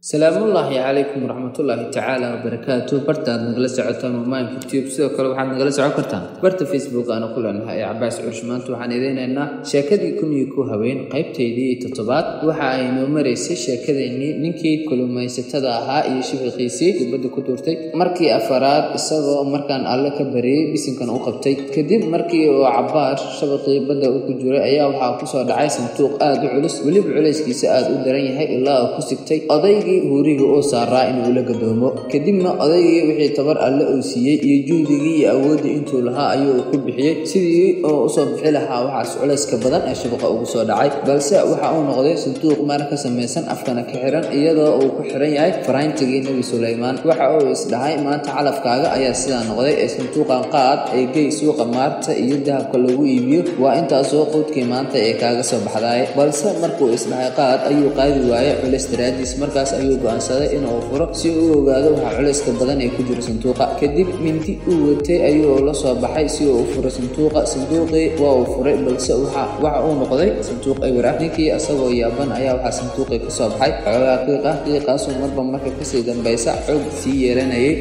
salaamullaahi calaykum waraxmatullaahi tacaala wabarakaatu bartaad nagala socotaan mamaanka tube sidoo kale waxaad nagala socon kartaan barta facebook aana ku leenahay ee cabaas cursh maanta waxaan ideynaynaa sheekadii kun iyo ku haween qaybteydii toddobaad waxa ay noo maraysay sheekadeennii ninkii kulumaysatada ahaa iyo shibiqiisii dibadda ku tuurtay markii afaraad isagoo markaan alle ka bariyey bisinkan u qabtay kadib markii uu cabaar shabaqii badda u ku jiray ayaa waxaa kusoo dhacay sanduuq aad u culus weliba culayskiisa aad u daran yahay ilaa uu ku sigtay odaygii huuriga uu saaraa inuu la gadoomo kadibna odaygii wixii tabar alle uu siiyey iyo juhdigii iyo awooddii intuu lahaa ayuu ku bixiyey sidii uu usoo bixi lahaa waxaas culayska badan ee shabaqa ugu soo dhacay balse waxa uu noqday sanduuq maar ka samaysan afkana ka xiran iyadoo uu ku xiran yahay farayntigii nebi sulaymaan waxa uu isdhahay maanta calafkaaga ayaa sidaa noqday ee sanduuqan qaad ee gey suuqa maarta iyo dahabka lagu iibiyo waa intaasoo quudkii maanta ee kaaga soo baxdaay balse markuu isdhahay qaad ayuu qaadi waayey culays daraadiis markaas ayuu go'aansaday inuu furo si uu ogaado waxa culayska badan ee ku jira sanduuqa kadib mindi uu watay ayuu la soo baxay si uu u furo sanduuqa sanduuqii waa uu furay balse waxa uu noqday sanduuq ewer ah ninkii asagoo yaaban ayaa waxaa sanduuqii ka soo baxay xoogaa qiiqa qiiqaasoo marba marka kasii dambaysa xoog sii yeelanayay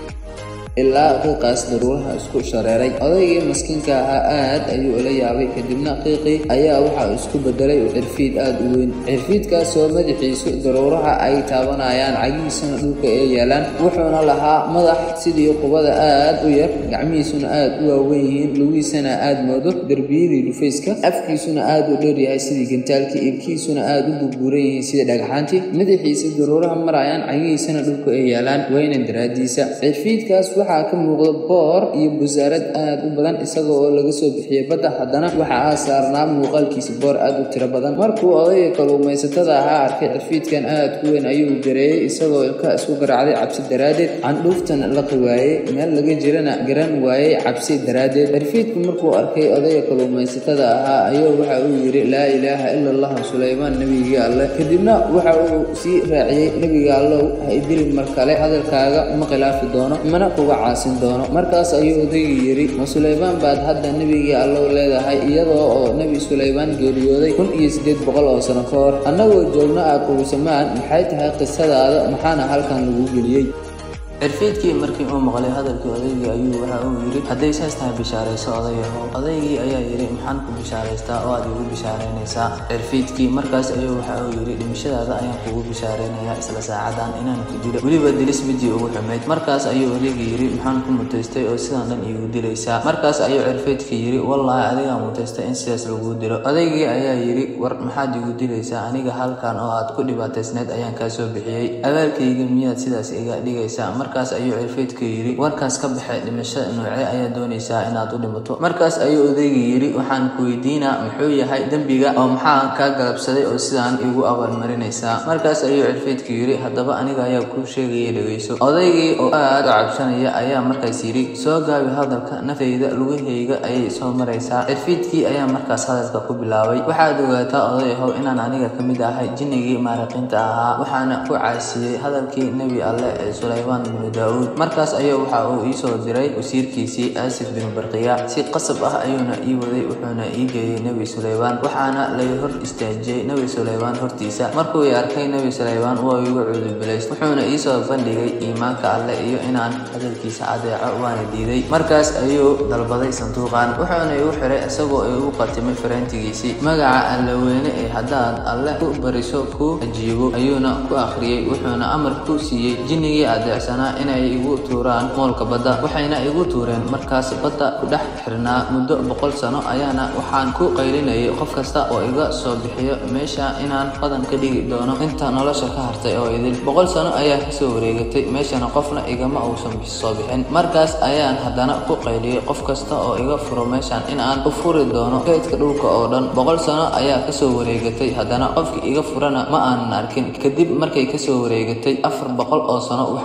ilaa qiiqaas daruuraha isku shareeray odaygii maskiinka ahaa aad ayuu ula yaabay kadibna qiiqii ayaa waxa isku bedelay cirfiid aad u weyn cirfiidkaasoo madaxiisu daruuraha ay taabanayaan cagihiisuna dhulka ee yaalaan wuxuuna lahaa madax sidii qubada aad u yar gacmihiisuna aad u waaweyn yihiin lugiisana aad moodo derbiyadii dhufayska afkiisuna aad u dheer yahay sidii gantaalkii ibkiisuna aad u burbuuran yihiin sidii dhagxaantii madaxiisa daruuraha marayaan cagihiisana dhulka ee yaalaan weyna daraadiisa cirfiidkaas waxaa ka muuqda boor iyo busaarad aad u badan isaga oo laga soo bixiyey badda haddana waxaa saarnaa muuqaalkiisa boor aad u tiro badan markuu odayga kaluumaysatada ahaa arkay cirfiidkan aad ku weyn ayuu gareeyey isagoo ilka isku garaacday cabsi daraaddeed candhuuftana laqi waayey meel laga jirana garan waayey cabsi daraaddeed cirfiidku markuu arkay odayga kaluumaysatada ahaa ayuu waxa uu yidhi laa ilaaha ila allah sulaymaan nebigii alleh kadibna waxa uu sii raaciyey nebiga allow ha idilin mar kale hadalkaaga ma khilaafi doono mana kuga caasin doono markaas ayuu odaygii yidhi ma sulaymaan baad hadda nebigii allow leedahay iyadoo oo nebi sulaymaan geeriyooday kun iyo siddeed boqol oo sano ka hor annagoo joogno ah kulusamaan maxay tahay qisadaada maxaana halkan lagu geliyey cirfiidkii markii uu maqlay hadalkii odaygii ayuu waxa uu yidhi hadday saas tahay bishaarayso odayahow odaygii ayaa yidhi maxaan ku bishaaraystaa oo aad igu bishaaraynaysaa cirfiidkii markaas ayuu waxa uu yidhi dhimashadaada ayaan kugu bishaaraynayaa isla saacadan inaan ku dilo weliba dilis midii ugu xumayd markaas ayuu odaygii yidhi maxaan ku mutaystay oo sidan dhan iigu dilaysaa markaas ayuu cirfiidkii yidhi wallaahi adigaa mutaystay in sidaas lagu dilo odaygii ayaa yidhi war maxaad igu dilaysaa aniga halkan oo aad ku dhibaataysnayd ayaan kaa soo bixiyey abaalkayga miyaad sidaas iga dhigaysaa markaas ayuu cirfiidku yidhi warkaas ka baxay dhimashada noocee ayaa doonaysaa inaad u dhimato markaas ayuu odaygii yidhi waxaan ku weydiinaa muxuu yahay dembiga oo maxaa kaa galabsaday oo sidaan igu abaalmarinaysaa markaas ayuu cirfiidku yidhi haddaba aniga ayaa kuu sheegaya dhegayso odaygii oo aad u cabsanaya ayaa markaas yidhi soo gaabi hadalka naftayda lugahayga ayay soo maraysaa cirfiidkii ayaa markaas hadalka ku bilaabay waxaad ogaataa odayahow inaan aniga ka mid ahay jinnigii maariqiinta ahaa waxaana ku caasiyey hadalkii nebi alle ee sulaymaan binu daauud markaas ayuu waxa uu ii soo diray wasiirkiisii aasif binu barqiya si qasab ah ayuuna ii waday wuxuuna ii geeyey nebi sulaymaan waxaana lay hor istaajiyey nebi sulaymaan hortiisa markuu i arkay nebi sulaymaan waa igu cuudubilays wuxuuna ii soo bandhigay iimaanka alle iyo inaan hadalkiisa adeeco waana diiday markaas ayuu dalbaday sanduuqan wuxuuna igu xiray isagoo igu qatimay faraantigiisii magaca allaweyne ee haddaad alle ku bariso ku ajiibo ayuuna ku akhriyey wuxuuna amar ku siiyey jinnigii adeecsanaa inay igu tuuraan moolka badda waxayna igu tuureen markaas badda ku dhex xirnaa muddo boqol sano ayaana waxaan ku qaylinayay qof kasta oo iga soo bixiyo meesha inaan qadan ka dhigi doono inta nolosha ka hartay oo idil boqol sano ayaa kasoo wareegatay meeshana qofna igama uusan soo bixin markaas ayaan haddana ku qayliyey qof kasta oo iga furo meeshan in aan u furi doono kaydka dhulka oo dhan boqol sano ayaa kasoo wareegatay haddana qofkii iga furana ma aanan arkin kadib markay kasoo wareegatay afar boqol oo sano waxaan ku qayli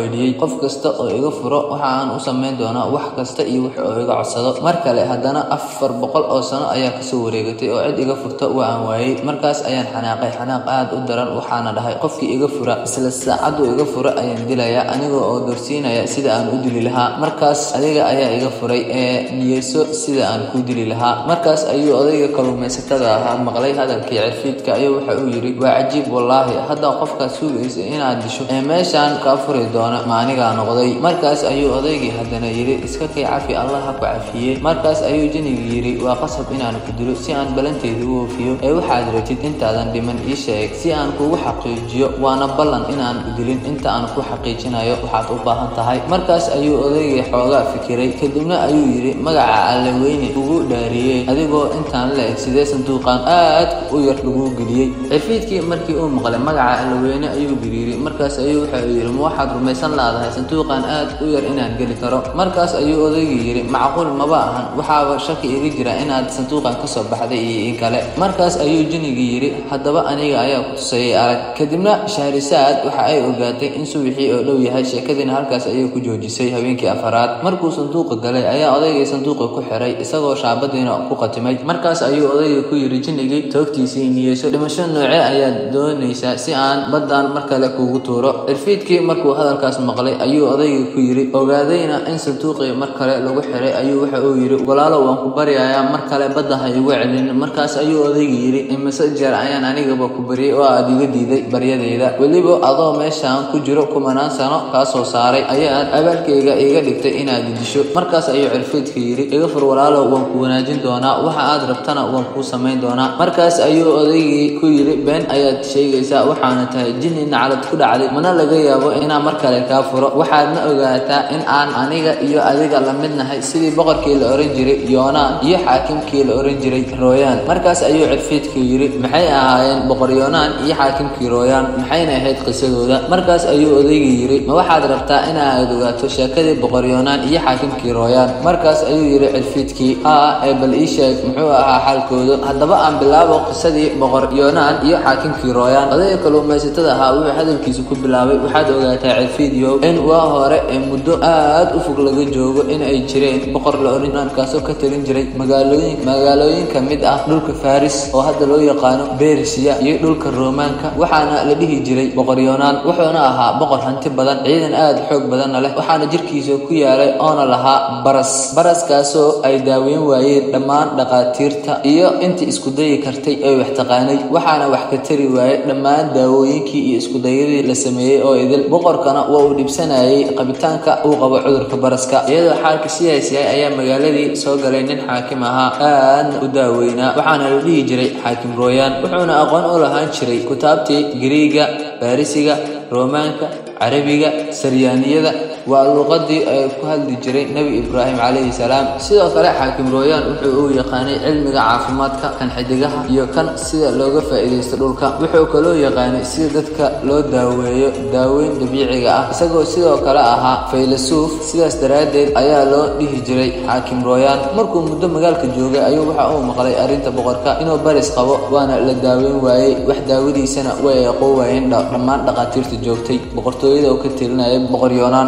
celiyey qof kasta oo iga furo waxa aan u samayn doonaa wax kasta iyo wix oo iga codsado mar kale haddana afar boqol oo sano ayaa kasoo wareegatay oo cid iga furta waa aan waayey markaas ayaan xanaaqay xanaaq aad u daran waxaana dhahay qofkii iga fura isla saacaddu iga fura ayaan dilayaa anigoo oo dorsiinaya sida aan u dili lahaa markaas adiga ayaa iga furay ee niyeyso sida aan kuu dili lahaa markaas ayuu odayga kalluumaysatada ahaa maqlay hadalkii cirfiidka ayuu waxa uu yidhi waa cajiib wallaahi hadda qofkaad sugaysa inaad disho ee meeshaan kaa furi doona ma anigaa noqday markaas ayuu odaygii haddana yidhi iska kay cafi allah ha ku cafiyey markaas ayuu jinigii yidhi waa qasab inaan ku dilo si aan ballanteeda u oofiyo ee waxaad rabtid intaadan dhiman ii sheeg si aan kugu xaqiijiyo waana ballan inaan ku dilin inta aan ku xaqiijinayo waxaad u baahan tahay markaas ayuu odaygii xoogaa fikiray kadibna ayuu yidhi magaca alle weyne ugu dhaariyey adigoo intaan la eg sidee sanduuqan aad u yar lagu geliyey cirfiidkii markii uu maqlay magaca alle weyne ayuu gariiray markaas ayuu waxa uu yidhi ma waxaad rumaysan laadahay sanduuqan aad u yar inaan geli karo markaas ayuu odaygii yidhi macquul maba ahan waxaaba shaki iga jira inaad sanduuqan kasoo baxday iyo in kale markaas ayuu jinigii yidhi haddaba aniga ayaa ku tusayay arag kadibna shahrisaad waxa ay ogaatay in subaxii oo dhow yahay sheekadiina halkaas ayay ku joojisay habeenkii afaraad markuu sanduuqa galay ayaa odaygii sanduuqa ku xiray isagoo shaabadiina ku qatimay markaas ayuu odayga ku yidhi jinnigii toogtiisii niyeyso dhimasho noocee ayaad doonaysaa si aan baddan mar kale kuugu tuuro cirfiidkii markuu hadalkaas maqlay ayuu odayga ku yidhi ogaadayna in sanduuqii mar kale lagu xiray ayuu waxa uu yidhi walaalo waan ku baryayaa mar kale badda ha igu celin markaas ayuu odayga yidhi imise jeer ayaan anigaba ku baryay oo aad iga diiday baryadayda weliba adoo meeshaan ku jiro kumanaan sano kaa soo saaray ayaad abaalkayga iga dhigtay inaad disho markaas ayuu cirfiidka yidhi iga fur walaalo waan ku wanaajin doonaa waxa aad rabtana waan kuu samayn doonaa markaas ayuu odaygii ku yidhi been ayaad sheegaysaa waxaana tahay jinni naclad ku dhacday mana laga yaabo inaan mar kale kaa furo waxaadna ogaataa in aan aniga iyo adiga la mid nahay sidii boqorkii la oran jiray yoonaan iyo xaakimkii la oran jiray rooyaan markaas ayuu cirfiidka yidhi maxay ahaayeen boqor yoonaan iyo xaakimkii rooyaan maxayna ahayd qisadooda markaas ayuu odaygii yidhi ma waxaad rabtaa inaad ogaato sheekadii boqor yoonaan iyo xaakimkii rooyaan markaas ayuu yidhi cirfiidkii haa ee bal ii sheeg muxuu ahaa xaalkooda haddaba aan bilaabo qisadii boqor yoonaan iyo xaakimkii rooyaan odayga kalluumaysatada ahaa wuxuu hadalkiisa ku bilaabay waxaad ogaataa cirfiidyow in waa hore ee muddo aad u fog laga joogo in ay jireen boqor la oran kaasoo ka talin jiray magaalooyin magaalooyin ka mid ah dhulka faris oo hadda loo yaqaano berisiya iyo dhulka roomaanka waxaana la dhihi jiray boqor yoonaan wuxuuna ahaa boqor hanti badan ciidan aad xoog badanna leh waxaana jirkiisa ku yaalay oona lahaa baras baraskaasoo ay daaweyn waayeen dhammaan dhaqaatiirta iyo intii isku dayi kartay ee wax taqaanay waxaana wax ka tari waayey dhammaan daawooyinkii iyo iskudayadii la sameeyey oo idil boqorkana waa uu dhibsanayay qabitaanka uu qabo cudurka baraska iyadoo xaalka sidaas yahay ayaa magaaladii soo galay nin xaakim ahaa aadna u daaweynaa waxaana la dhihi jiray xaakim rooyaan wuxuuna aqoon u lahaan jiray kutaabtii giriiga baarisiga roomaanka carabiga saryaaniyada waa luqadii ay ku hadli jiray nebi ibraahim calayhi salaam sidoo kale xaakim rooyaan wuxuu uu yaqaanay cilmiga caafimaadka kan xidigaha iyo kan sida looga faa'iidaysto dhulka wuxuu kaloo yaqaanay sida dadka loo daaweeyo daaweyn dabiiciga ah isagoo sidoo kale ahaa faylasuuf sidaas daraaddeed ayaa loo dhihi jiray xaakim rooyaan markuu muddo magaalka joogay ayuu waxa uu maqlay arrinta boqorka inuu baris qabo waana la daaweyn waayey wax daawadiisana way aqoon waayeen dhammaan dhaqaatiirta joogtay boqortooyada oo ka telinaya boqor yoonaan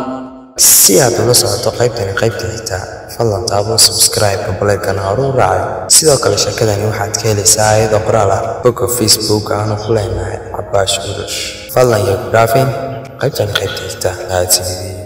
si aad ula socoto qaybtani qaybta xigta fadlan taabo subscribe goboleedkana hore u raacay sidoo kale sheekadani waxaad ka helaysaa ayadoo qoraal ah bogga facebook aanu ku leenahay cabaash urush fadlan iyo ku dhaafin qaybtani qaybta xigta mahadsanidii